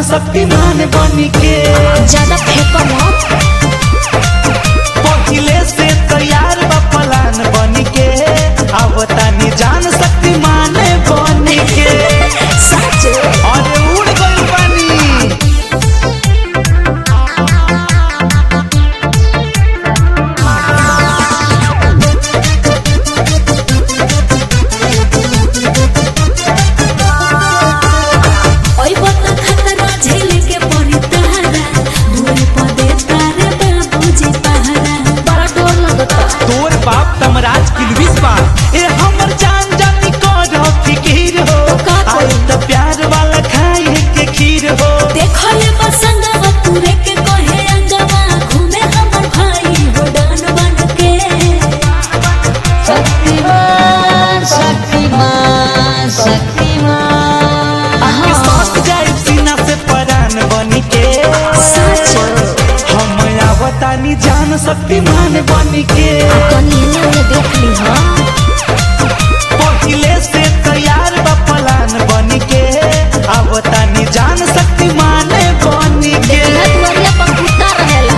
जान शक्तिमान बन के ज्यादा फेंको मत पहिले से तैयार बा प्लान बन के अब तानी जान शक्तिमान बन के सच अरे उड़ गइल बानी ओई बता खतरा झेल के पड़ी तहरा दूर पदे तारे बाबूजी पहरा बड़ा डर लगता तोर बाप तमराज किलबिस बा ए हमर जान जानी कर फिकीर हो का करी? आज त प्यार वाला खाए के खीर हो देखो ले बसंगवा पूरे के कोहे अंगवा घूमे हमर भाई हो डान बन के शक्तिमान शक्तिमान शक्तिमान के साथ जाए सीना से परान बन के सच हम आवतानी जान शक्तिमान बन के तनी ने देख ली हां पहिले से तैयार बा प्लान बन के आवतानी जान शक्तिमान बन के दुआरिया पर कुत्ता रहेला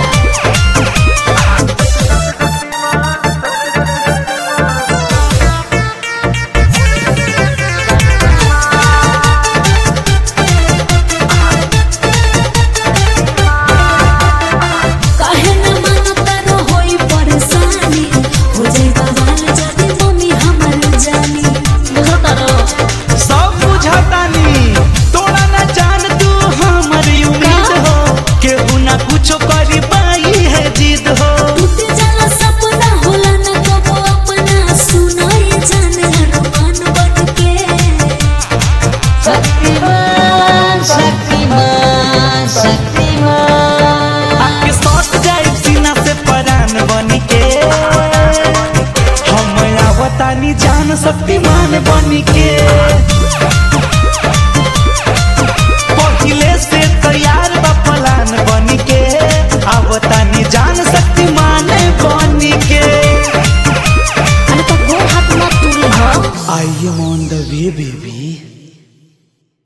काहे न मानता रो होई परेशानी हो जाई बवाल जदी मम्मी हमर जानी बुझता रो सब बुझतानी तोरा ना जान तू हमर उम्मीद हो केहू ना कुछो करी पाई है जिद हो टूट जाला सपना होला न कबो अपना सुनाई जाने अरमान बन के शक्तिमान शक्तिमान शक्तिमान आके सट जाए सीना से परान बन के हम आवतानी जान शक्तिमान बन के पहिले से तैयार बा प्लान बन के आवतानी जान शक्तिमान बन के अरे तो गोड़ हाथ मत टूली हो I am on the way baby